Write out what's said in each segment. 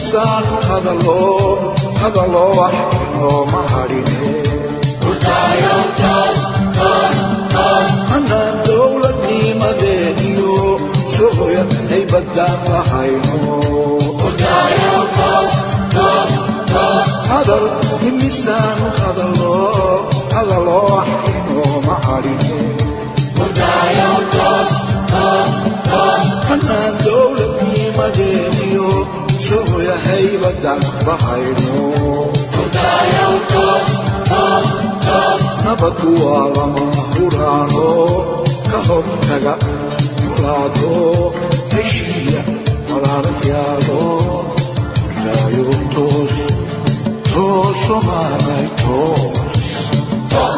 imisaanu hadalo hadalo wax inooma hadhine anaan dowladnimadeeniyo sohoya haybadaan lahayno hadal imisaanu hadalo hadalo wax inooma hadhine anaan dowladnimadeeniyo sohoya haybadaan lahayno nabadu waa lama huraano ka hortaga muraado heshiiya walaalayaalo hurdaayo toos tooso maanay toos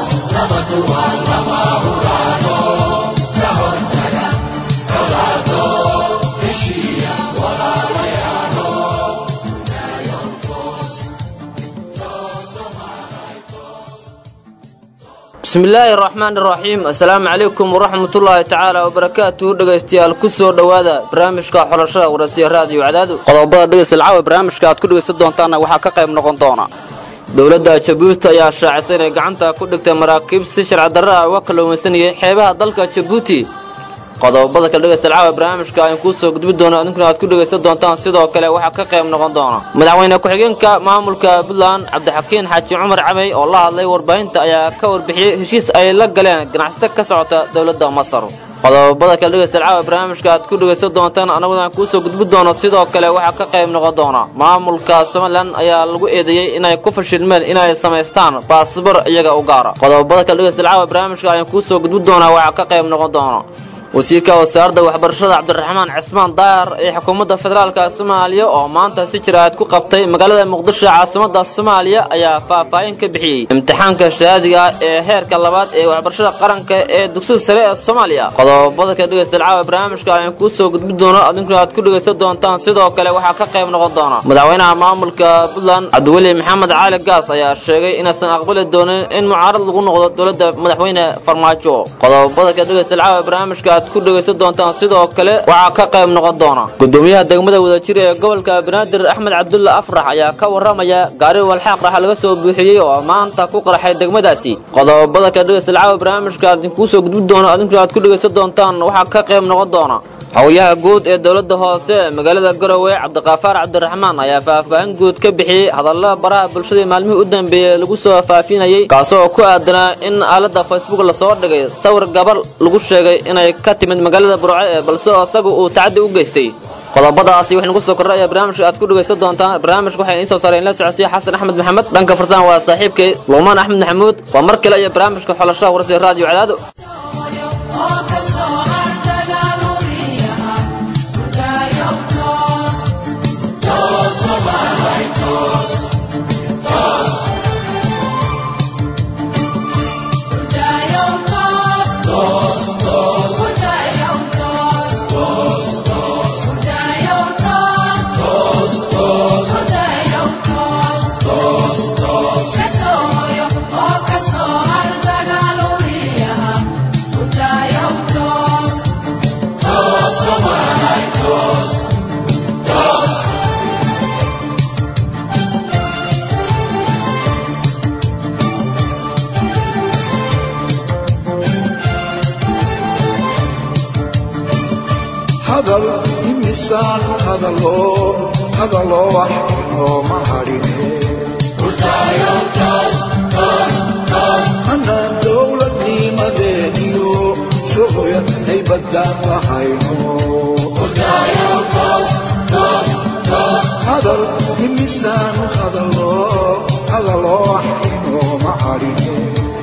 bismi illaahi araxmaan iraxiim assalaamu calaykum waraxmatullaahi tacaala wabarakaatuhu dhegaystayaal ku soo dhowaada barnaamijka xulashada warasiya raadiyo cadaadu qodobada dhegaysta lacaawa barnaamijka aad ku dhegaysan doontaanna waxaa ka qayb noqon doona dowladda jabuuti ayaa shaacisay inay gacanta ku dhigtay maraakiib si sharci darra ah uga kalluumaysanayay xeebaha dalka jabuuti qodobada kale dhegaysta lacaawa barnaamijka ayaan kuu soo gudbi doona idinkuna aad ku dhegaysan doontaan sidoo kale waxaa ka qayb noqon doona madaxweyne ku-xigeenka maamulka puntland cabdixakiin xaaji cumar camey oo la hadlay warbaahinta ayaa ka warbixiyey heshiis ay la galeen ganacsato ka socota dowladda masar qodobada kale dhegaysta lacaawa barnaamijka aad ku dhegaysan doontaan annaguna aan kuusoo gudbi doono sidoo kale waxaa ka qayb noqon doona maamulka somalilan ayaa lagu eedeeyey inay ku fashilmeen inay samaystaan baasabor iyaga u gaara qodobada kale dhegaysta lacaawa barnaamijka ayaan kuusoo gudbi doonaa waxaa ka qayb noqon doona wasiirka wasaaradda waxbarashada cabdiraxmaan cismaan daahir ee xukuumadda federaalka soomaaliya oo maanta si jiraad ku qabtay magaalada muqdisho caasimada soomaaliya ayaa faahfaahin ka bixiyey imtixaanka shahaadiga ee heerka labaad ee waxbarashada qaranka ee dugsiga sare ee soomaaliya qodobada ka dhegaysta lacaawa barnaamijka ayaan kuu soo gudbi doono adinkuna aad ku dhegaysan doontaan sidoo kale waxaa ka qayb noqon doona madaxweynaha maamulka puntland cabdiweli maxamed cali gaas ayaa sheegay inaysan aqbali doonin in mucaarad lagu noqdo dowladda madaxweyne farmaajo qodobada ka dhegaysta lacaawa barnaamijka aad ku dhegaysan doontaan sidoo kale waxaa ka qayb noqon doona gudoomiyaha degmada wadajir ee gobolka banaadir axmed cabdulla afrax ayaa ka waramaya gaari walxaaq raxa laga soo buuxiyey oo maanta ku qarxay degmadaasi qodobada ka dhegaysta lacaawa barnaamijka aad kuusoo gudbi doono adinkuna aad ku dhegaysan doontaan waxaa ka qayb noqon doona xogayaha guud ee dowladda hoose ee magaalada garowe cabdiqaafaar cabdiraxmaan ayaa faahfaahin guud ka bixiyey hadallada baraha bulshadii maalmihii u dambeeyey lagu soo faafinayey kaasoo ku aadanaa in aaladda facebook lasoo dhigay sawir gabar lagu sheegay inay ka timid magaalada burco ee balse isagu uu tacaddi u geystay qodobadaasi wixii nagu soo kordhay ayaa barnaamijka aad ku dhegaysan doontaan barnaamijka waxay idiin soo saareen la socodsiya xasan axmed maxamed dhanka farsaan waa saaxiibkay luumaan axmed maxamuud waa mar kale iyo barnaamijka xolashada warsiga raadiyo cadaado hadal imisaanu hadalo hadalo wax inooma hadhine anaan dowladnimadeeniyo sohoya haybadaan lahayno hadal imisaanu hadalo hadalo wax inooma hadhine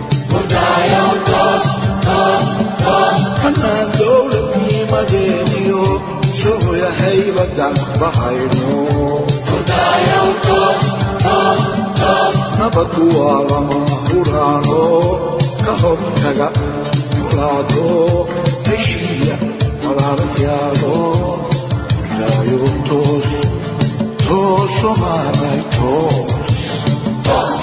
anaan dowladnimadeeniyo sohoya haybadaan lahayno nabadu waa lama huraano ka hortaga muraado heshiiya walaalayaalo hurdaayo toos tooso maanay toos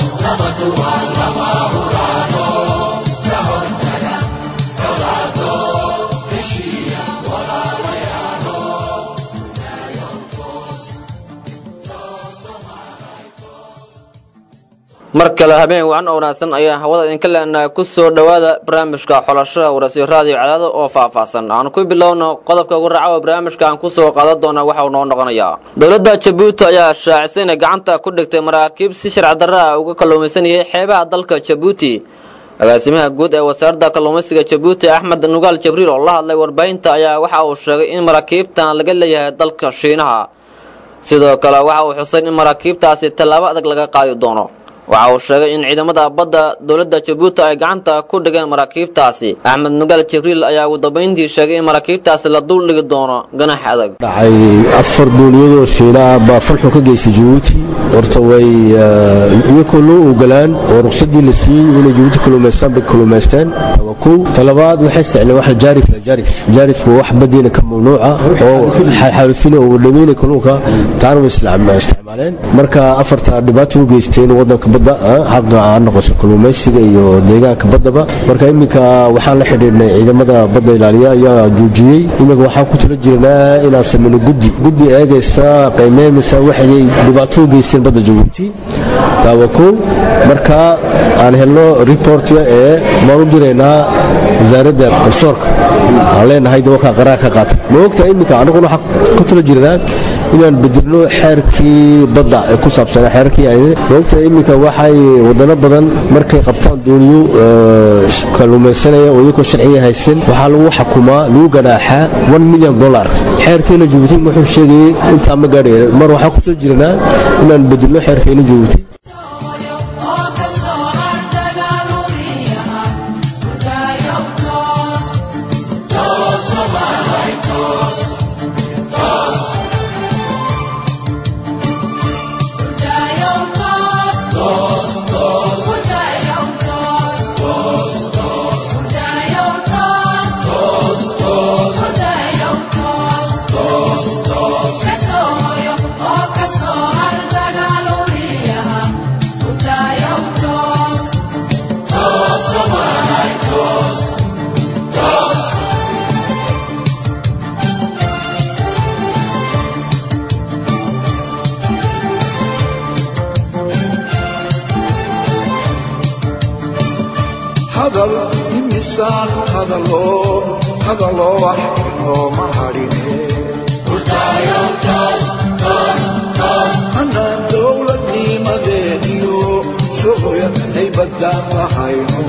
mar kale habeen wacan oo wanaagsan ayaa hawada idinka leenahay ku soo dhowaada barnaamijka xulashada warasiyo raadiyo cadaado oo faahfaahsan aan ku bilowno qodobka ugu raaca oo barnaamijka aan kusoo qaadan doona waxa uu noo noqonayaa dowladda jabuuti ayaa shaacisay inay gacanta ku dhigtay maraakiib si sharci darra ah uga kalluumaysanayay xeebaha dalka jabuuti agaasimaha guud ee wasaaradda kalluumaysiga jabuuti axmed nugaal jabriil oo la hadlay warbaahinta ayaa waxa uu sheegay in maraakiibtan laga leeyahay dalka shiinaha sidoo kale waxa uu xusay in maraakiibtaasi tallaabo adag laga qaadi doono waxa uu sheegay in ciidamada badda dowladda jabuuti ay gacanta ku dhigeen maraakiibtaasi axmed nugaal jibriil ayaa ugu dambayntii sheegay in maraakiibtaasi la dul dhigi doono ganax adag dhacay afar duuniyadoo shiinaa baa falxun ka geystay jabuuti horta way iyakoo loo ogolaan oo ruqsadii la siiyey inay jabuuti kaluumaystaan bay kaluumaysteen taba kow talabaad waxay isticmaaleen wax jaarif la jaarif jaarifku wax badiina ka mamnuuca oo xaalufina oo dhameynay kalluunka taana way isticmaaleen marka afarta dhibaato u geysteen wadanka badda xaqa ha noqoso kalluumaysiga iyo deegaanka baddaba marka iminka waxaan la xidhiidhnay ciidamada badda ilaaliya ayaa joojiyey iminka waxaan ku tala jirnaa inaan sameyno guddi guddi eegaysa qiimeynaysa waxay dhibaato u geysteen badda jabuuti taawa kow marka aan helno reportga ee maan u diraynaa wasaaradda kalsoorka aan leenahay dabalkaa qaraar ka qaata ma ogta iminka anaguna waxaan ku tala jirnaa inaan bedelno xeerkii badda ee ku saabsanaa xeerkii maogta iminka waxay wadano badan markay qabtaan dooniyo kalluumaysanaya oo iyakoo sharciga haysan waxaa lagu xakumaa lagu ganaaxaa one million dollar xeerkeena jabuuti wuxuu sheegayay intaa ma gaadhaya mar waxaan ku tala jirnaa inaan bedelno xeerkeena jabuuti hadal imisaanu hadalo hadaloo wax inooma hadhine anaan dowladnimadeediyo sooya haybadaan lahayno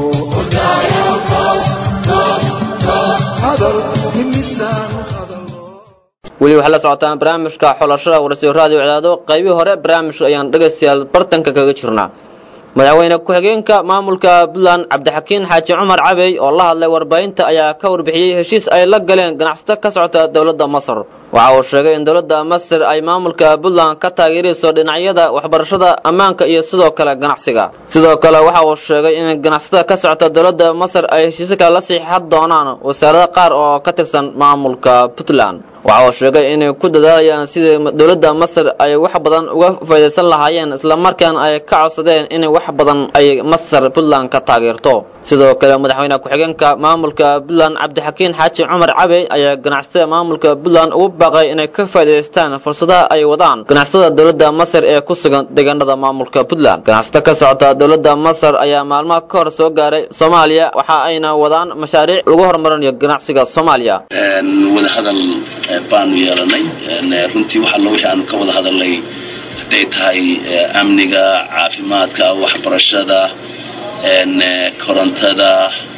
hadal imisaanu hadalo weli waxaad la socotaan barnaamijka xulashada warasiyo raadiyo cadaado qaybihii hore barnaamijka ayaan dhegaystayaal bartanka kaga jirnaa madaxweyne ku-xigeenka maamulka puntland cabdixakiin xaaji cumar cabey oo la hadlay warbaahinta ayaa ka warbixiyey heshiis ay la galeen ganacsato ka socota dowladda masar waxa uu sheegay in dowladda masar ay maamulka puntland ka taageerayso dhinacyada waxbarashada ammaanka iyo sidoo kale ganacsiga sidoo kale waxa uu sheegay in ganacsatada ka socota dowladda masar ay heshiiska la siixan doonaan wasaarado qaar oo ka tirsan maamulka puntland waxa uu sheegay inay ku dadaalayaan sidii dowladda masar ay wax badan uga faydaysan lahaayeen islamarkaana ay ka codsadeen in wax badan ay masar puntland ka taageerto sidoo kale madaxweyne ku-xigeenka maamulka puntland cabdixakiin xaaji cumar cabey ayaa ganacsatada maamulka puntland ugu baaqay inay ka faa'idaystaan fursadaha ay wadaan ganacsatada dowladda masar ee ku sugan deegaanada maamulka puntland ganacsato ka socota dowladda masar ayaa maalmaha ka hor soo gaaray soomaaliya waxa ayna wadaan mashaariic lagu horumarinayo ganacsiga soomaaliya wadahadal baanu yeelanay runtii wax allo wixii aanu ka wada hadalnay hadday tahay amniga caafimaadka waxbarashada korontada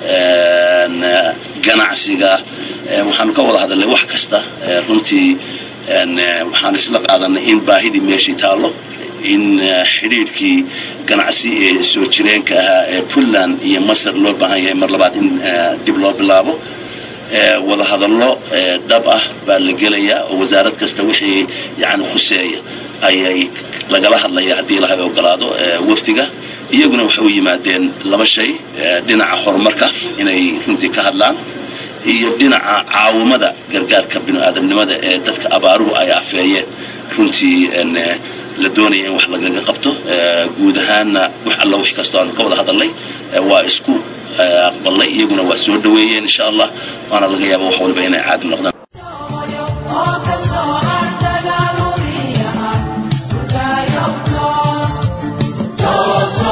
ganacsiga waxaanu ka wada hadalnay wax kasta runtii waxaan isla qaadanay in baahidii meeshii taallo in xidhiidhkii ganacsi ee soo jireenka ahaa ee puntland iyo masar loo baahan yahay mar labaad in dib loo bilaabo wada hadallo dhab ah baa la gelayaa oo wasaarad kasta wixii yani khuseeya ayay lagala hadlaya haddii ilahay ogolaado wafdiga iyaguna waxay u yimaadeen laba shay dhinaca horumarka inay runtii ka hadlaan iyo dhinaca caawimada gargaarka binu-aadamnimada ee dadka abaaruhu ay afeeyeen runtii la doonaya in wax lagaga qabto guud ahaanna wax alla wix kastoo aanu ka wada hadalnay waa isku aqbalnay iyaguna waa soo dhaweeyeen insha allah waana laga yaaba wax walba inay caadi noqdaan Todos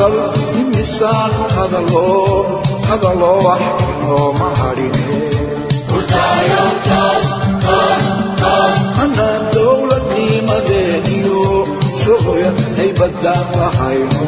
hadal imisaanu hadalo hadalo wax inooma hadhine anaa dowladnimadeeniyo shucuya haybadaan lahayno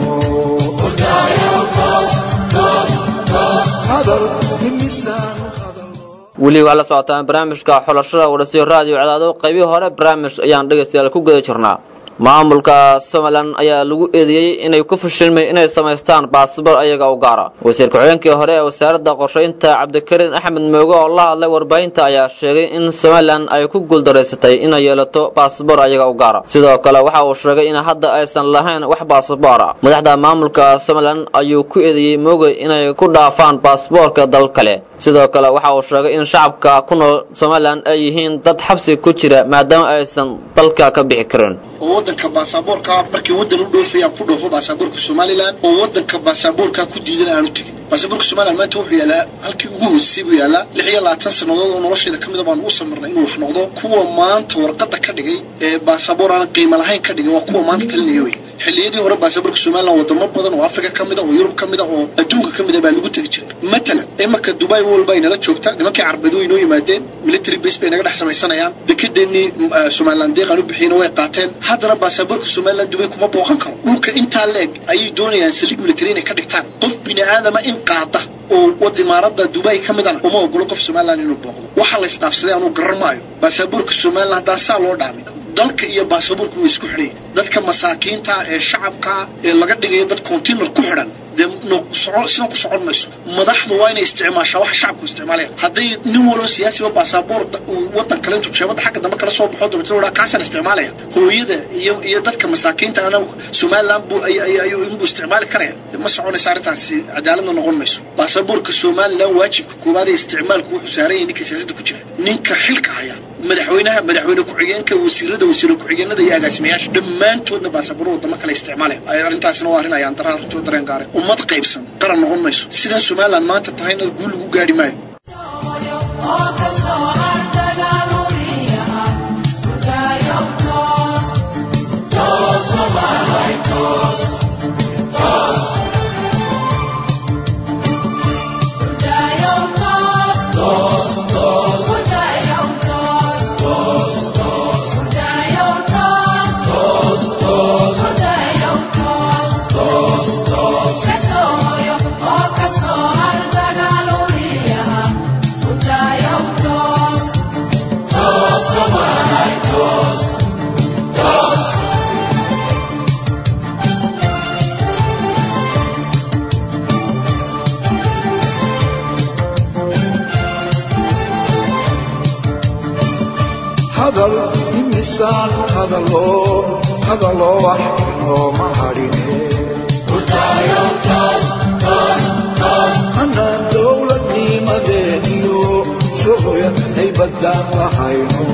hadal imisaanu hadalo weli waxaa la socotaan barnaamijka xulashada warasiyo raadiyo cadaado qaybihii hore barnaamij ayaan dhegaystayaal ku guda jirnaa maamulka somalilan ayaa lagu eedeeyey inay ku fashilmay inay samaystaan baasabor ayaga u gaara wasiir ku-xigeenkii hore ee wasaaradda qorshaynta cabdikariin axmed mooge oo la hadlay warbaahinta ayaa sheegay in somalilan ay ku guuldaraysatay inay yeelato baasabor ayaga u gaara sidoo kale waxa uu sheegay in hadda aysan lahayn wax baasabor ah madaxda maamulka somalilan ayuu ku eedeeyey mooge inay ku dhaafaan baasboorka dal kale sidoo kale waxa uu sheegay in shacabka ku nool somalilan ay yihiin dad xabsi ku jira maadaama aysan dalka ka bixi karin oo wadanka baasaboorka markii wadan u dhoofayaan ku dhoofo baasaboorka somalilan oo wadanka baasaboorka ku diidan aanu tegin baasaboorka somalilan maanta wuxuu yaalaa halkii ugu hoosay buu yaalaa lix iyo labaatan sannadood oo nolosheeda kamida baan u samirnay inuu wax noqdo kuwa maanta warqada ka dhigay ee baasaboor aan qiimo lahayn ka dhigay waa kuwa maanta talinaya wey xilliyadii hore baasaboorka somalilan wadamo badan oo africa ka mida oo yurub ka mida oo adduunka ka mida baa lagu tegi jiray matalan imanka dubai walba ay nala joogta nimankii carbeed way inoo yimaadeen military base bay naga dhex samaysanayaan dekedeenii somalilan deeqaan u bixiyna way qaateen haddana baasaboorka somalilan dubay kuma booqan karo dhulka intaa leeg ayay doonayaan saliig military inay ka dhigtaan qof bini aadama in qaada oo wad imaarada dubai ka midana uma ogolo qof somalilan inuu booqdo waxa la isdhaafsaday anuu garan maayo baasaboorka somalilan haddaan saa loo dhaamin dalka iyo baasaboorku way isku xidhan dadka masaakiinta ee shacabka ee laga dhigayo dad container ku xidhan dee sidan ku socon mayso madaxdu waa inay isticmaashaa waxa shacabku isticmaalaya hadday nin waloo siyaasiba baasaboor wadan kale intuu jeebada xagga dambe kala soo baxo dabeetna wadhaa kaasaan isticmaalaya hooyada iyo iyo dadka masaakiinta ana somaliland buu ayuu inbuu isticmaali karaya ma soconaysa arrintaasi cadaaladna noqon mayso baasaboorka somaliland waajibka koowaad ee isticmaalku wuxuu saaran yahay ninka siyaasadda ku jira ninka xilka haya madaxweynaha madaxweyne ku-xigeenka wasiirada wasiire ku-xigeenada iyo agaasimayaasha dhammaantoodna baasaboor wadamo kale isticmaalaya arrintaasina waa arrin ayaan daraa arrintood dareen gaaray ummad qaybsan qaran noqon mayso sidan somaliland maanta tahayna guul lagu gaadhi maayo hadal imisaanu hadalo hadalo wax inooma hadhine anaa dowladnimadeeniyo shucuya haybadaan lahayno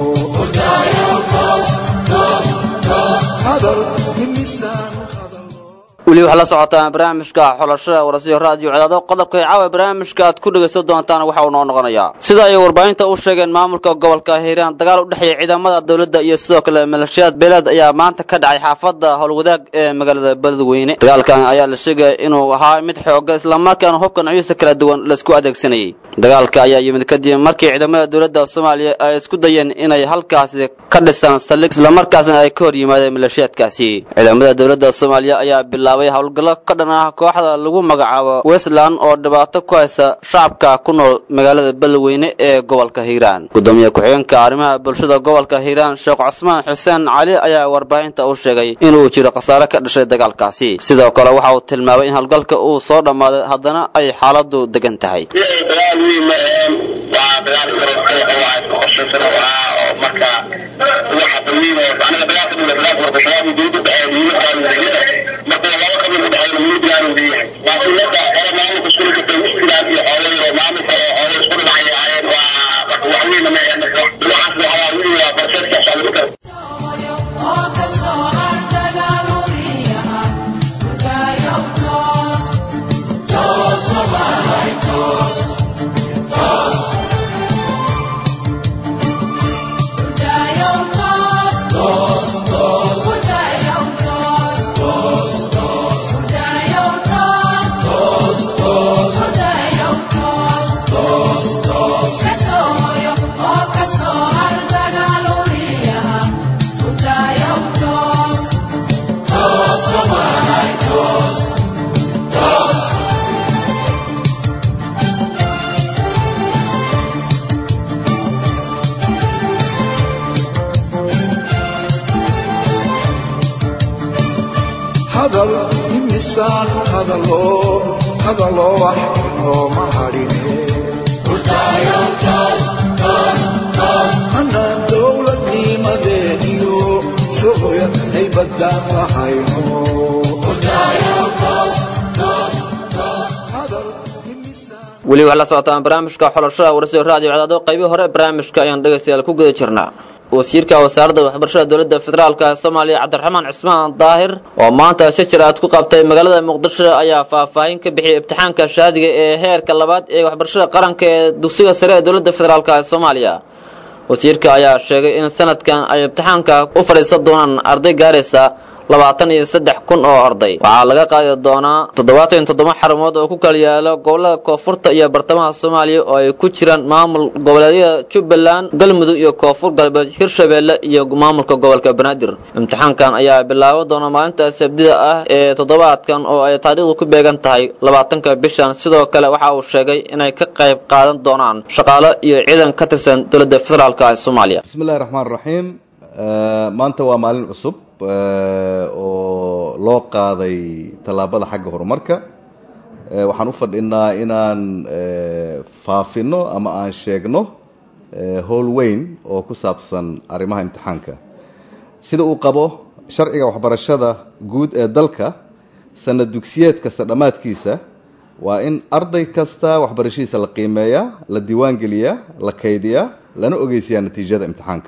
hadal imisaanu hadalo weli waxaa la socotaan barnaamijka xulashada warasiyo raadiyo cadaado qodobka caawa barnaamijka aad ku dhegaysan doontaan waxa uu noo noqonayaa sida ay warbaahinta u sheegeen maamulka gobolka hiiraan dagaal u dhexeeya ciidamada dowladda iyo sidoo kale maleeshiyaad beeleed ayaa maanta ka dhacay xaafadda howlwadaag ee magaalada beledweyne dagaalkan ayaa la sheegaya inuu ahaa mid xooga islamarkaana hubka noocyadiisa kala duwan laisku adeegsanayay dagaalka ayaa yimid kadib markii ciidamada dowladda soomaaliya ay isku dayeen inay halkaasi ka dhisaan saldhig islamarkaasna ay ka hor yimaadeen maleeshiyaadkaasi ciidamada dowladda soomaaliya ayaa bilaabay howlgallo ka dhan ah kooxda lagu magacaabo westland oo dhibaato ku haysa shacabka ku nool magaalada beledweyne ee gobolka hiiraan gudoomiye ku-xigeenka arrimaha bulshada gobolka hiiraan sheekh cusmaan xuseen cali ayaa warbaahinta u sheegay inuu jiro khasaare ka dhashay dagaalkaasi sidoo kale waxa uu tilmaamay in howlgalka uu soo dhammaaday haddana ay xaaladu degan tahay dagaal weyn ma aheen waa dagaal korortay oo waa isku qorshaysan oo ah oo marka waxa dawliin oo aniga dagaalka dhula dagaalka warbashabaab iyo dowladda dhexeed iyo markaa wasiirada marka laba qabiil u dhexeeya mid bilaan uu leeyahay waa sunnada hore maamulka isku dhigtay mushkilaad iyo xoolay oo maamulka oo xoolay isku dhacay ahaayeen waa marka wax weyn ma aheen marka waxaas waxaa wili waa barseedka socda Toos, toos, toos, hadal imisaanu hadalo hadalo wax inooma hadhine anaan dowladnimadeeniyo shucuya haybadaan lahayno hadal imisaan weli waxaa la socotaan barnaamijka xulashada warsiga raadiyo cadaado qaybii hore barnaamijka ayaan dhegaystayaal ku guda jirnaa wasiirka wasaaradda waxbarashada dowladda federaalka soomaaliya cabdiraxmaan cismaan daahir oo maanta si jir aad ku qabtay magaalada muqdisho ayaa faahfaahin ka bixiyay imtixaanka shaadiga ee heerka labaad ee waxbarashada qaranka ee dugsiga sare ee dowladda federaalk soomaaliya wasiirka ayaa sheegay in sanadkan ay imtixaanka u fadhiisan doonaan arday gaaraysa labaatan iyo saddex kun oo arday waxaa laga qaadi doonaa toddobaatan iyo toddoba xarumood oo ku kala yaalo gobolada koonfurta iyo bartamaha soomaaliya oo ay ku jiraan maamul goboleedyada jubbaland galmudug iyo koonfur galbeed hirshabeelle iyo maamulka gobolka banaadir imtixaankan ayaa bilaaban doona maalinta sabdida ah ee toddobaadkan oo ay taariikhdu ku beegan tahay labaatanka bishan sidoo kale waxa uu sheegay inay ka qayb qaadan doonaan shaqaalo iyo ciidan ka tirsan dowladda federaalk ee soomaaliya bismi illahi raxmaan raxiim maanta waa maalin cusub oo loo qaaday tallaabada xagga horumarka waxaan u fadhinaa inaan faafino ama aan sheegno howl weyn oo ku saabsan arrimaha imtixaanka sida uu qabo sharciga waxbarashada guud ee dalka sanad dugsiyeed kasta dhammaadkiisa waa in arday kasta waxbarashadiisa la qiimeeyaa la diiwaan geliyaa la kaydiyaa lana ogeysiyaa natiijada imtixaanka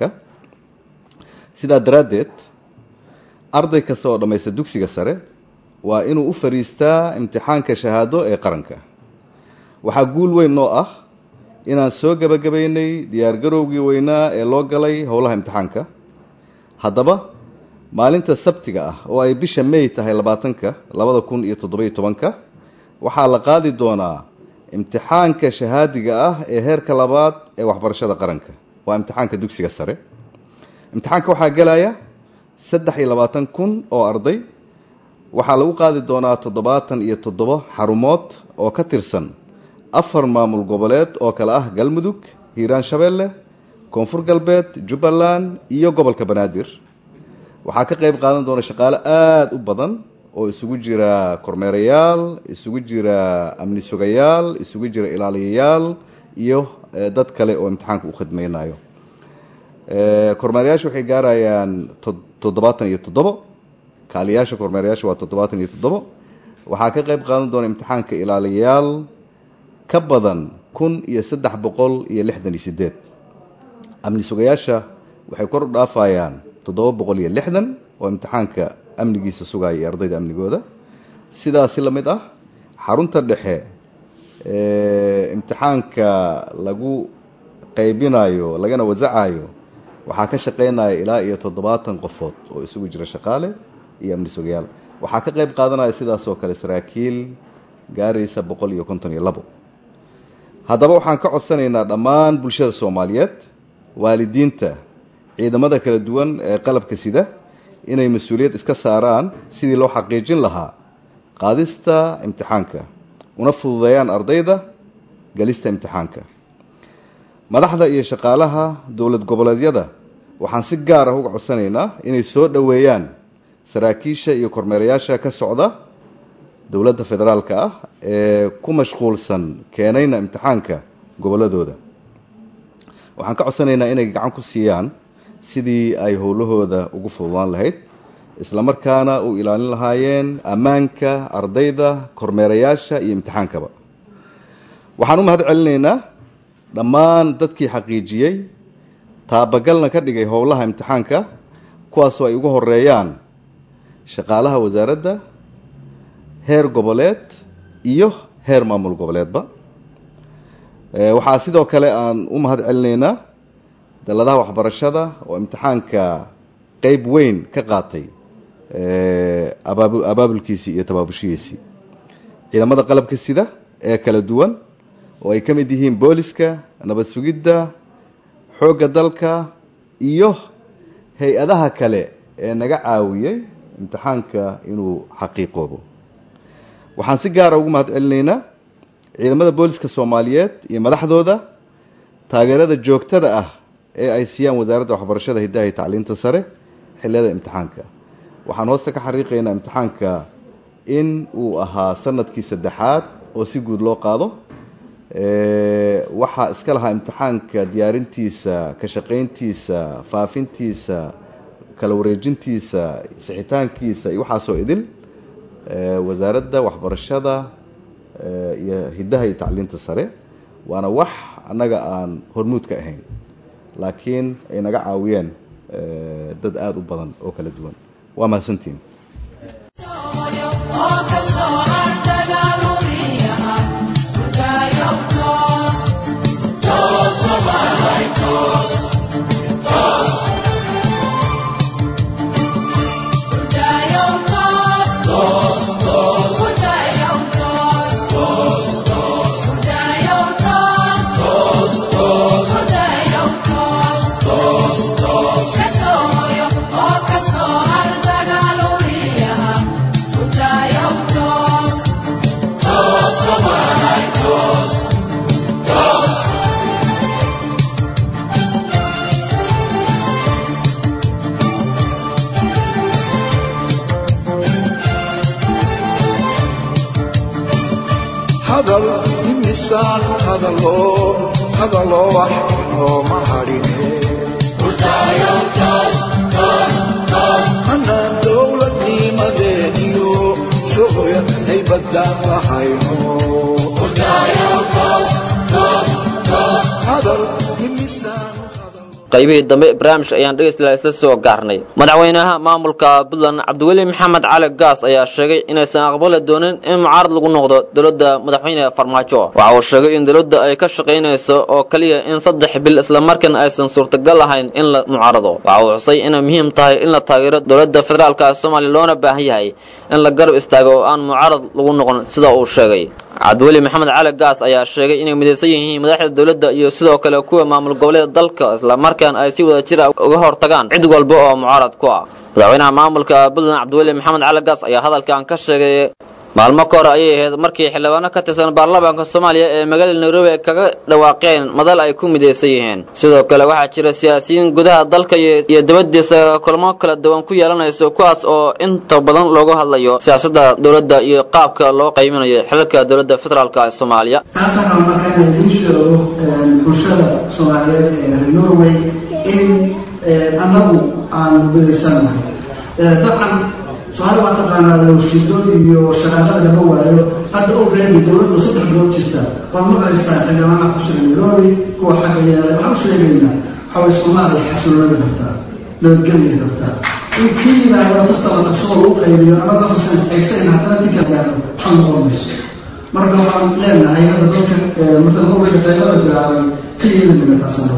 sidaa daraaddeed arday kasta oo dhammaysta dugsiga sare waa inuu u fadhiistaa imtixaanka shahaado ee qaranka waxaa guul weyn noo ah inaan soo gebagabaynay diyaargarowgii weynaa ee loo galay howlaha imtixaanka haddaba maalinta sabtiga ah oo ay bisha may tahay labaatanka labada kun iyo toddobiyo tobanka waxaa la qaadi doonaa imtixaanka shahaadiga ah ee heerka labaad ee waxbarashada qaranka waa imtixaanka dugsiga sare imtixaanka waxaa gelaya saddex iyo labaatan kun oo arday waxaa lagu qaadi doonaa toddobaatan iyo toddobo xarumood oo ka tirsan afar maamul goboleed oo kale ah galmudug hiiraan shabeelle koonfur galbeed jubbaland iyo gobolka banaadir waxaa ka qayb qaadan doona shaqaale aada u badan oo isugu jira kormeerayaal isugu jira amni sugayaal isugu jira ilaaliyayaal iyo dad kale oo imtixaanka u khidmaynayo kormeerayaasha waxay gaarayaan toddobaatan iyo toddobo kaaliyaasha kormeerayaasha waa toddobaatan iyo toddobo waxaa ka qayb qaadan doona imtixaanka ilaaliyayaal ka badan kun iyo saddex boqol iyo lixdan iyo sideed amni sugayaasha waxay kor u dhaafayaan toddoba boqol iyo lixdan oo imtixaanka amnigiisa sugaya iyo ardayda amnigooda sidaasi la mid ah xarunta dhexe imtixaanka lagu qaybinayo lagana wasacayo waxaa ka shaqaynaya ilaa iyo toddobaatan qofood oo isugu jira shaqaale iyo amni sugayaal waxaa ka qayb qaadanaya sidaas oo kale saraakiil gaaraysa boqol iyo konton iyo labo haddaba waxaan ka codsanaynaa dhammaan bulshada soomaaliyeed waalidiinta ciidamada kala duwan ee qalabka sida inay mas-uuliyad iska saaraan sidii loo xaqiijin lahaa qaadista imtixaanka una fududeeyaan ardayda galista imtixaanka madaxda iyo shaqaalaha dowlad goboleedyada waxaan si gaar ah uga codsanaynaa inay soo dhoweeyaan saraakiisha iyo kormeerayaasha ka socda dowladda federaalka ah ee ku mashquulsan keenayna imtixaanka gobolladooda waxaan ka codsanaynaa inay gacan ku siiyaan sidii ay howlahooda ugu fududaan lahayd islamarkaana u ilaalin lahaayeen ammaanka ardayda kormeerayaasha iyo imtixaankaba waxaan u mahad celinaynaa dhammaan dadkii xaqiijiyey taabagalna ka dhigay howlaha imtixaanka kuwaasoo ay ugu horeeyaan shaqaalaha wasaaradda heer goboleed iyo heer maamul goboleedba waxaa sidoo kale aan u mahad celinaynaa daladaha waxbarashada oo imtixaanka qeyb weyn ka qaatay abaabulkiisii iyo tabaabushihiisii ciidamada qalabka sida ee kala duwan oo ay ka mid yihiin booliska nabad sugidda xoogga dalka iyo hay-adaha kale ee naga caawiyey imtixaanka inuu xaqiiqoobo waxaan si gaara ugu mahad celinaynaa ciidamada booliska soomaaliyeed iyo madaxdooda taageerada joogtada ah ee ay siiyaan wasaaradda waxbarashada hiddaha iyo tacliinta sare xilliyada imtixaanka waxaan hoosta ka xariiqaynaa imtixaanka in uu ahaa sanadkii saddexaad oo si guud loo qaado waxaa iska lahaa imtixaanka diyaarintiisa ka shaqayntiisa faafintiisa kala wareejintiisa sixitaankiisa iyo waxaasoo idil wasaaradda waxbarashada iyo hiddaha iyo tacliinta sare waana wax annaga aan hormuud ka ahayn laakiin ay naga caawiyeen dad aada u badan oo kala duwan waa mahadsantiin hadal imisaan hadalo hadalo wax inooma hadhine anaan dowladnimadeeniyo shucuya haybadaan lahayno hadal imisaan qaybihii dambe barnaamijka ayaan dhegeystayaal isla soo gaarnay madaxweynaha maamulka puntland cabdiweli maxamed cali gaas ayaa sheegay inaysan aqbali doonin in mucaarad lagu noqdo dowladda madaxweyne farmaajo waxa uu sheegay in dowladda ay ka shaqaynayso oo kaliya in saddex bil islamarkaana aysan suurtagal ahayn in la mucaarado waxa uu xusay inay muhiim tahay in la taageero dowladda federaalka soomaaliya loona baahan yahay in la garab istaago oo aan mucaarad lagu noqon sida uu sheegay cabdiweli maxamed cali gaas ayaa sheegay inay midaysan yihiin madaxda dowladda iyo sidoo kale kuwa maamul goboleeda dalka islamarkaana ay si wada jira uga hortagaan cid walba oo mucaarad ku ah madaxweynaha maamulka puntland cabdiweli maxamed cali gaas ayaa hadalkan ka sheegay maalmo ka hore ayay ahayd markii xildhibaano ka tirsan baarlamaanka soomaaliya ee magaalada nairobi ay kaga dhawaaqeen madal ay ku midaysan yihiin sidoo kale waxaa jira siyaasiyiin gudaha dalka iyo dibadiisa kulamo kala duwan ku yeelanayso kuwaas oo inta badan loogu hadlayo siyaasadda dowladda iyo qaabka loo qayminayo xilalka dowladda federaalk ee soomaaliya taas waxaa markaa in idiin sheego bulshada soomaaliyeed ee reer norway in annagu aan midaysannahay dabcan soomaali waa taqaanaa shido iyo shaqaaqada lama waayo hadda ogreeni dowladdu saddex bilood jirta waad maqlaysaa xildhibaanaha ku jira nairobi kuwa xagga yeelay waxaan u sheegaynaa waxaway soomaaliya xasiloonada rabtaa nabadgelyay rabtaa in kii yimaadana tafta la qabsado lagu qaybiyo ama qafisan aysan haddana dinka gaaro waxaa noqon mayso marka waxaan leenahay hadda dalka marka norwayga qaybada bilaabay ka yeeli mayna taasana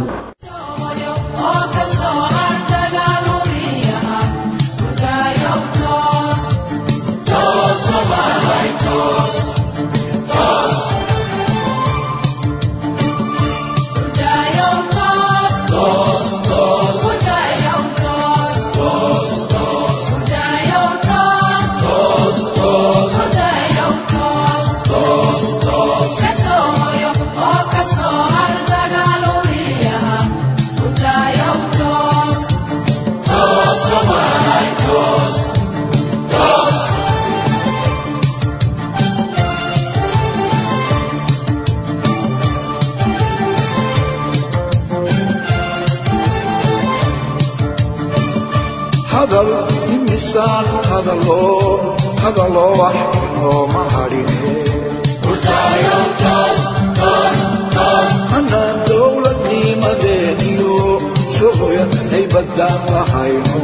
hadal imisaan hadalo hadalo wax inooma hadhine anaan dowladnimadeeniyo shucuya haybadaan lahayno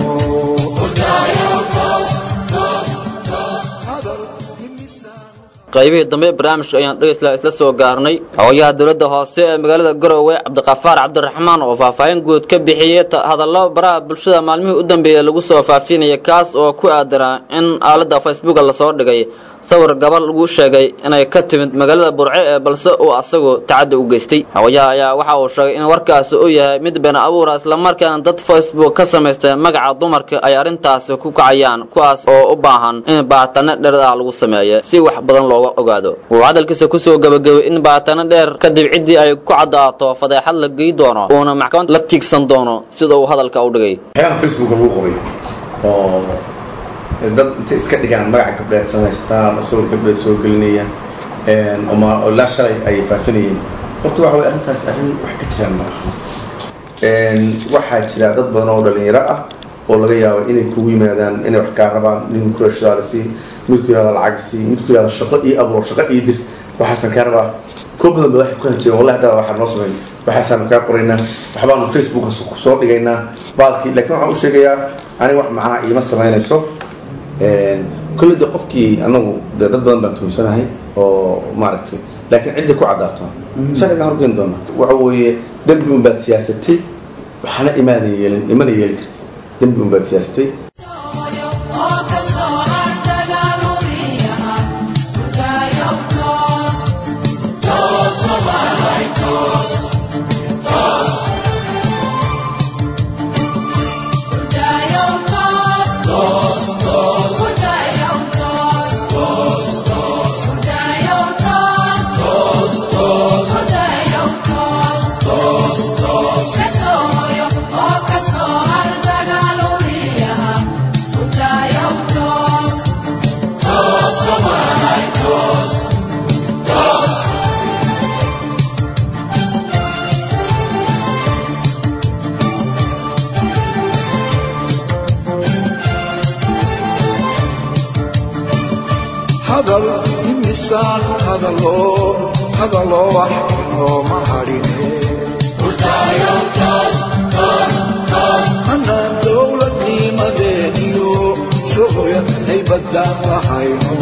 hadal imisaan qaybihii dambe barnaamijka ayaan dhegeystayaal isla soo gaarnay xogayaha dowladda hoose ee magaalada garowe cabdiqafaar cabdiraxmaan oo faahfaahin guud ka bixiyey hadallo baraha bulshada maalmihii u dambeeyey lagu soo faafinaya kaas oo ku aadanaa in aaladda facebooka lasoo dhigay sawir gabar lagu sheegay inay ka timid magaalada burce ee balse uu asagu tacaddi u geystay xogayaha ayaa waxa uu sheegay in warkaasi uu yahay mid been abuura islamarkaana dad facebook ka samaystay magaca dumarka ay arrintaasi ku kacayaan kuwaas oo u baahan in baaritaano dheer ah lagu sameeyo si wax badan looga ogaado wuu hadalkiisa kusoo gabagabay in baaritaano dheer kadib ciddii ay ku caddaato fadeexad la gey doono uuna maxkamad la tiigsan doono sida uu hadalka u dhigay waxyaalaha facebook lagu qoray oo dad intay iska dhigaan magaca gabdheed samaystaan oo sawir gabdheed soo gelinayaan oo ilaa shalay ay faafinayeen horta waxa way arrintaas arrin wax ka jiraan ma aha waxaa jira dad badan oo dhalinyaro ah oo laga yaabo inay kugu yimaadaan inay wax kaa rabaan nin kula shidaala sii midku yihahda lacag sii midku yihahda shaqo ii abuur shaqo ii dir waxaasan kaa rabaa koo badan ba waxay ku hanjeen wallahi haddaada waxaa noo sameyn waxaasaanu kaa qoraynaa waxbaanu facebooka soo dhigaynaa baalkii lakin waxaan u sheegayaa aniga wax macnaa iima samaynayso kolley de qofkii anagu de dad badan baan tuunsanahay oo maaragtay laakiin ciddii ku caddaato sharciga horgeyn doona waxa weeye dembi un baad siyaasatay waxaana imaadan yeelin imana yeeli karti dembi un baad siyaasatay hadal imisaan hadalo hadalo wax inooma hadhine anaan dowladnimadeeniyo shucuya haybadaan lahayno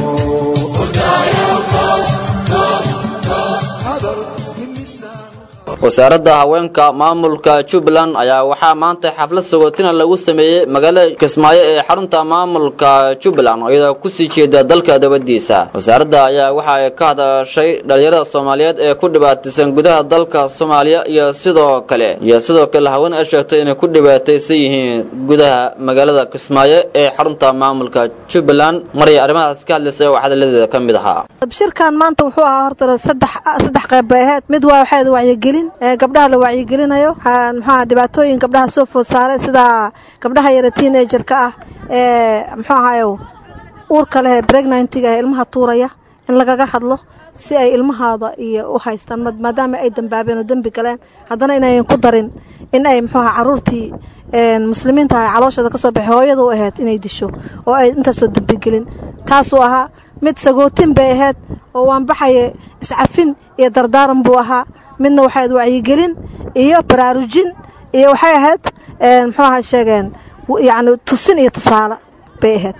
hadal imisaan wasaaradda haweenka maamulka jubbaland ayaa waxaa maanta xaflad sagootina lagu sameeyey magaalada kismaayo ee xarunta maamulka jubbaland iyadoo kusii jeeda dalka dabadiisa wasaaradda ayaa waxa ay ka hadashay dhalinyarada soomaaliyeed ee ku dhibaataysan gudaha dalka soomaaliya iyo sidoo kale iyo sidoo kale haween ay sheegtay inay ku dhibaataysan yihiin gudaha magaalada kismaayo ee xarunta maamulka jubbaland maray arrimahaas ka hadlaysa oo hadaladeeda ka mid ahaa shirkan maanta wuxuu ahaa horta saddex saddex qayb bay ahayd mid waa waxay wacyigelin gabdhaha la wacyigelinayo muxuaha dhibaatooyin gabdhaha soo food saaray sida gabdhaha yara teenagerka ah ee muxuu ahaye uurka leh ee pregnantiga ee ilmaha tuuraya in lagaga hadlo si ay ilmahaada iyo u haystaan maadaama ay dambaabeen oo dembi galeen haddana inayan ku darin in ay muxuu aha caruurtii muslimiinta ah calooshooda kasoo baxay hooyada u ahayd inay disho oo ay intaasoo dembigelin taasuu ahaa mid sagootin bay ahayd oo waan baxaya iscafin iyo dardaaran buu ahaa midna waxay ahayd wacyigelin iyo baraarujin iyo waxay ahayd muxuu aha sheegeen yacni tusin iyo tusaale bay ahayd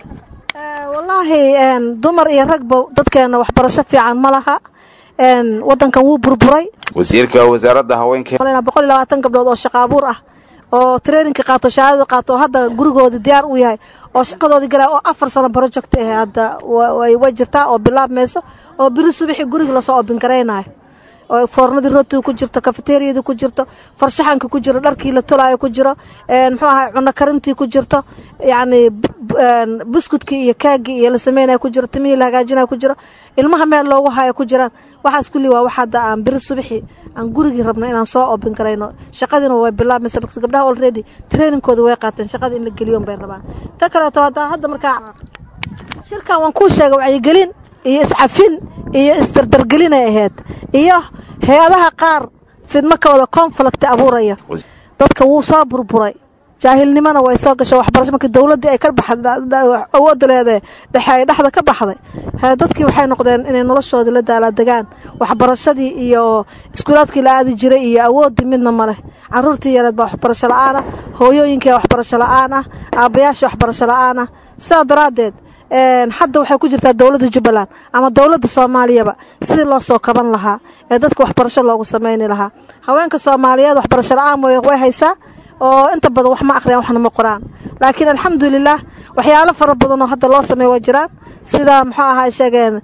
wallaahi dumar iyo ragba dadkeena waxbarasho fiican ma laha waddankan wuu burburay wasiirka wasaaradda haweenka boqol iyo labaatan gabdhood oo shaqa abuur ah oo traininka qaato shahaadada qaato oo hadda gurigooda diyaar u yahay oo shaqadoodii galaa oo afar sano project ah hadda way jirtaa oo bilaabmayso oo biri subaxii guriga lasoo obin garaynayo oo foornadii rootiga ku jirto kafeteriyadii ku jirto farshaxanka ku jiro dharkii la tolaayo ku jiro muxuu ahay cuno karintii ku jirto yacni buskudkii iyo kaagii iyo la sameynaya ku jiro timihii la hagaajinaya ku jiro ilmaha meel loogu hayo ku jiraan waxaas kulli waa wax hadda aan biri subaxii aan gurigii rabno inaan soo obin karayno shaqadiina way bilaabmaysa because gabdhaha already trainingkooda way qaateen shaqada in la geliyoon bay rabaan ta kaleeto hadda hadda markaa shirkan waan kuu sheegay wacyigelin iyo iscafin iyo isdardargelinay ahayd iyo hay-adaha qaar fidmo ka wada conflict abuuraya dadka wuu soo burburay jaahilnimona way soo gasho waxbarasho markii dowladdii ay ka baxawoodda leedahay dhexe ay dhexda ka baxday dadkii waxay noqdeen inay noloshoodii la daaladegaan waxbarashadii iyo iskuulaadkii la aadi jiray iyo awooddii midna ma leh caruurtii yareed baa waxbarasho la-aan ah hooyooyinkii waxbarasho la-aan ah aabbayaashii waxbarasho la-aan ah sidaa daraaddeed hadda waxay ku jirtaa dowladda jubbaland ama dowladda soomaaliyaba sidii loo soo kaban lahaa ee dadka waxbarasho loogu samayni lahaa haweenka soomaaliyeed waxbarasho la-aan way haysaa oo inta badan wax ma akhriyaan waxna ma qoraan laakiin alxamdulilah waxyaalo fara badan oo hadda loo sameeya waa jiraan sida muxuu ahaa sheegeen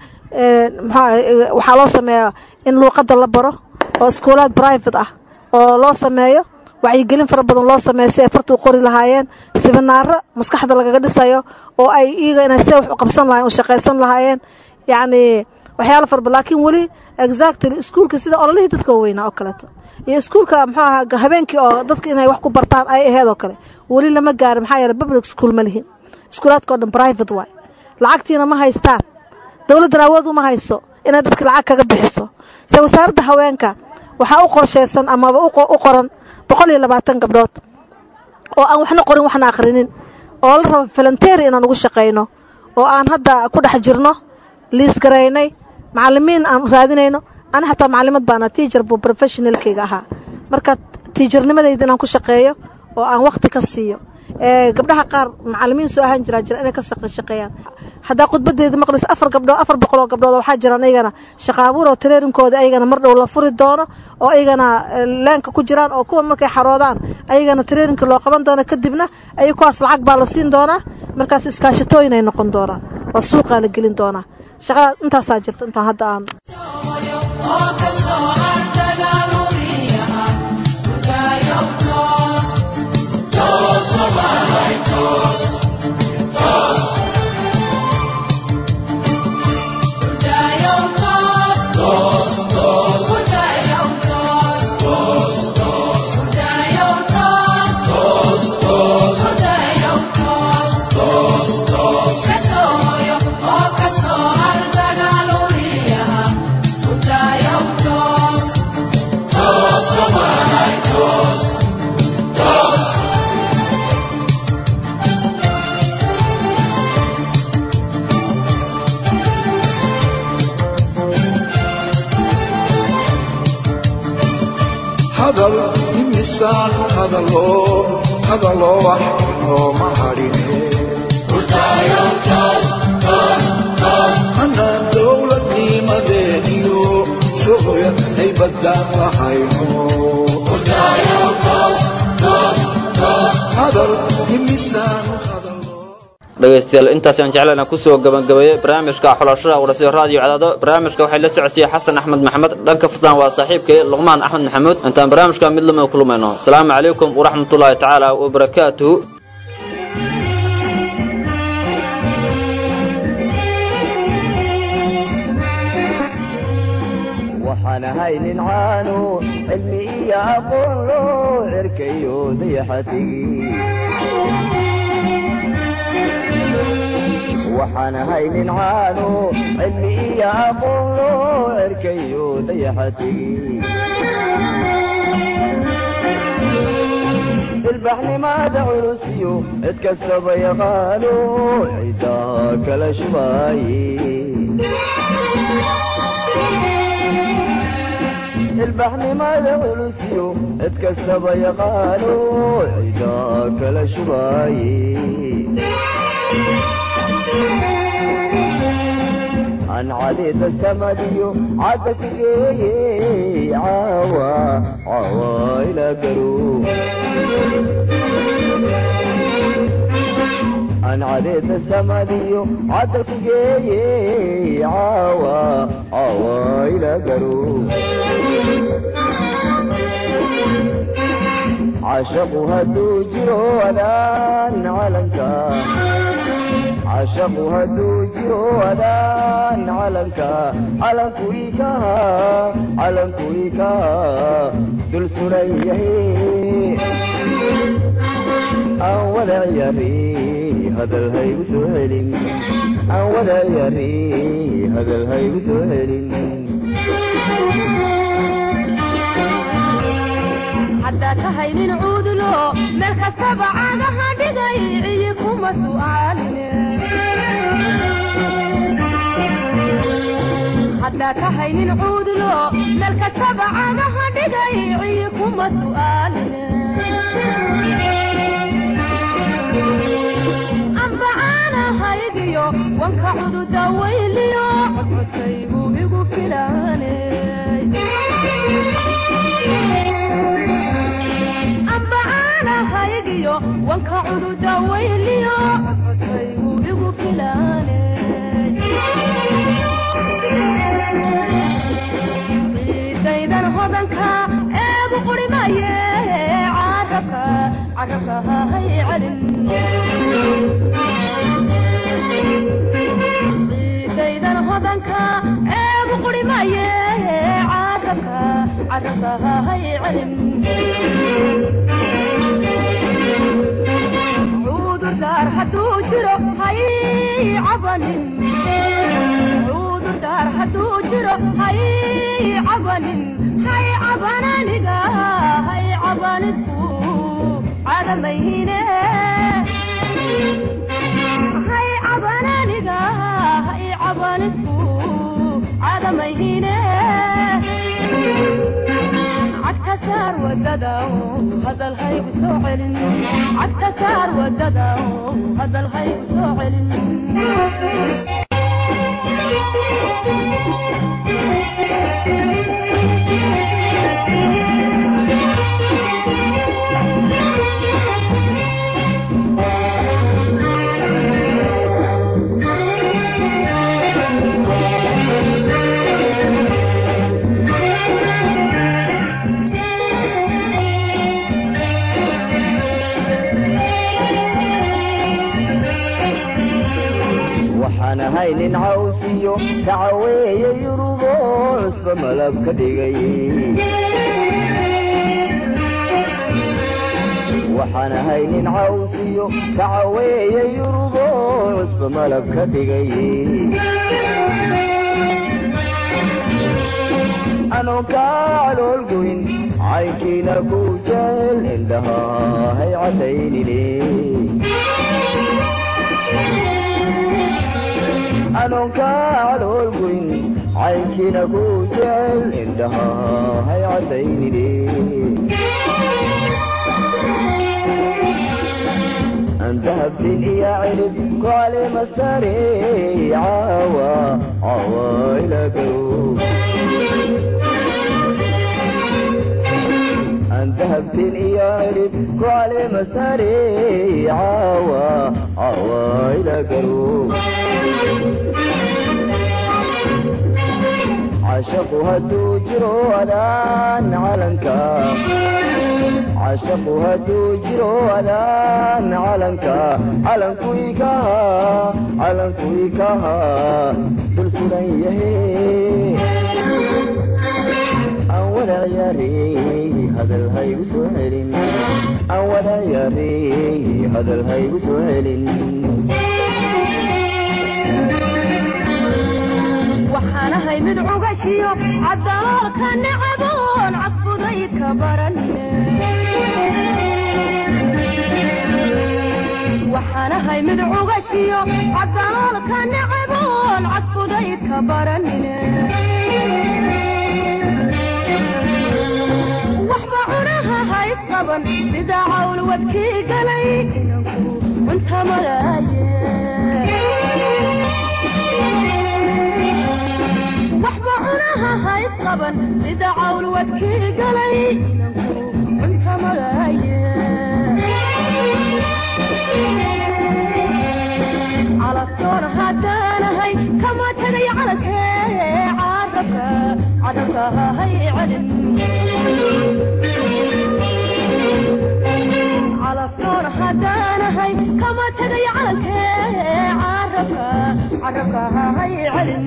mxu waxaa loo sameeya in luuqadda la baro oo iskuulaad private ah oo loo sameeyo wacyigelin fara badan loo sameeya si ay farta u qori lahaayeen sibinaaro maskaxda lagaga dhisayo oo ay iyaga inay see wax u qabsan lahayen u shaqaysan lahaayeen yacni waxyaalo fara badan laakiin weli exactly iskuulka sida ololihii dadka weynaa oo kaleeto iyo iskuulka muxuu ahaa habeenkii oo dadka inay wax ku bartaan ay aheed oo kale weli lama gaarin maxaa yeele public school ma lihin iskuulaadka oo dhan private waay lacagtiina ma haystaan dowladdan awood uma hayso inay dadka lacag kaga bixiso se wasaaradda haweenka waxaa u qorshaysan amaba u qoran boqol iyo labaatan gabdhood oo aan waxna qorin waxna akhrinin oo la rabo volunteer inaan ugu shaqayno oo aan hadda ku dhex jirno liis garaynay macallimiin aan raadinayno ani xataa macallimad baana tiacher buu professionalkayga ahaa marka tiijarnimadayda inaan ku shaqeeyo oo aan wakhti ka siiyo gabdhaha qaar macallimiin soo ahaan jiraa jira inay ka shaqeeyaan haddaa khudbadeeda maqlaysa afar gabdhood afar boqol oo gabdhood waxaa jiraan ayagana shaqa abuur oo tareerinkooda ayagana mar dhow la furi doono oo ayagana leenka ku jiraan oo kuwa markay xaroodaan ayagana tareerinka loo qaban doono kadibna ay kuwaas lacag baa la siin doonaa markaas iskaashatooyin ay noqon doonaan waa suuqaa la gelin doonaa shaqada intaasaa jirta intaan hadda aan hadal imisaan hadalo hadalo wax inooma hadhine anaan dowladnimadeeniyo shucuya haybadaan lahayno hadal imisaan dhegaystayaal intaasaan jeclayna kusoo gabagabeeyey barnaamijka xulashada warasiyo raadiyo cadaado barnaamijka waxay la socodsiiyey xasan axmed maxamed dhanka fursan waa saaxiibkay luqmaan axmed maxamuud intaan barnaamijka mid lama kulmayno asalaamu calaykum waraxmatullaahi tacaala wabarakaatuhu waxaan ahay nin caanu cilmi iyo aqoon loo cerkayo dayaxatigi waxaan ahay nin caanu cilmi iyo aqoon loo cerkayo dayaxatigi ilbaxnimada culusiyo cid kastaba yaqaano cidaa kala shubaaye ilbaxnimada culusiyo cid kastaba yaqaano cidaa kala shubaaye aan cadida samadiyo cadda ku geeye caawa caawa ilaa garo aan cadida samadiyo cadda ku geeye caawa caawa ilaa garo cashaqu hadduu jiro adaan calanka cashaqu hadduu jiro adaan calanka calanku ikaha calanku ikaha dul suran yahay aan wada ciyaari hadal haygu soo celin aan wada ciyaari hadal haygu soo celin haddaa tahay nin cuudulo meel kastaba caagaha dhigay ciyi kuma su'aaline haddaa tahay nin cuudulo meel kastaba caagaha dhigay ciyi kuma su'aaline ambacaanahaygiyo wanka cududa weyliyo codcodkaygu igu filaane ambacaanahaygiyo wanka cududa weyliyo codcodkaygu igu filaane ciidaydan hodanka eegu qurimaye carabka carabka hay celin ciidaydan hodanka eegu qurimaye carabka carabka hay celin cudurdaar hadduu jiro jiro hay cabanin cudurdaar hadduu jiro hay cabanin hay cabananiga hay cabanisku cadamayhine hay cabananiga hay cabanisku cadamayhine cagta saar wadada hadal haygu soo celin cagta saar wadada hadal haygu soo celin waxaan ahay nin cawsiyo kacaweeye yurubo cusba malab ka dhigay waxaan ahay nin cawsiyo kacaweeye yurubo cusba malab ka dhigay anoon kaa caloolgoyn caynkiina ku jeel indhaha hay cadaynine anoon kaa caloolgoyn caynkiina ku jeel indhaha hay cadaynine dahabtin iyo cilib kaalima sare caawa caawa ilagaw dahabtin iyo cilib kaalima sare caawa caawa ilagaw cashaqu hadduu jiro adaan calanka cashaqu hadduu jiro adaan calanka calanku ikaha calanku ikaha dul sugan yahe aan wada ciyaarey hadal haygu soo celin aan wada ciyaarey hadal haygu soo celin waxaan ahay mid cugashiyo caddaloolka necaboon cadfuday ka baranine waxaan ahay mid cugashiyo caddaloolka necaboon cadfuday ka baranine waxba cunaha hays qaban sida cawl wadkii galay inanku cunta malaaye waxba cunaha hays qaban sida cawl wadkii galay cunta malaaye calaftoon haddaanahay kama tagay calalkee carabka carabka hay celin calaftoon haddaanahay kama tagay calalkee carabka carabka hay celin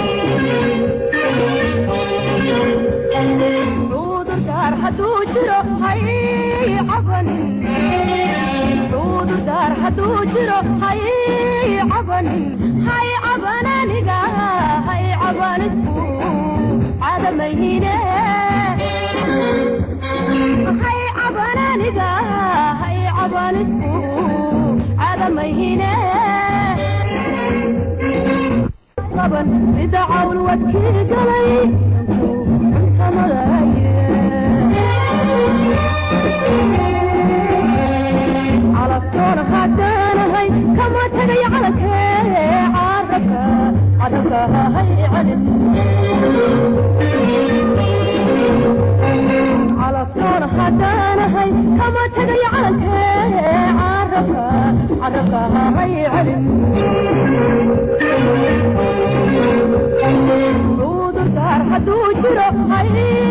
cudurdaar hadduu jiro hay cabanin cudurdaar hadduu jiro hay cabanin hay cabananiga hay cabanisku cadamayhine hay cabananiga hay cabanisku cadamayhine qaban sida cawl wadkii galay calaftoon haddaanahay kama tagay calalkee carabka carabka hay celin calaftoon haddaanahay kama tagay calalkee carabka carabka hay celin cudurdaar hadduu jiro hay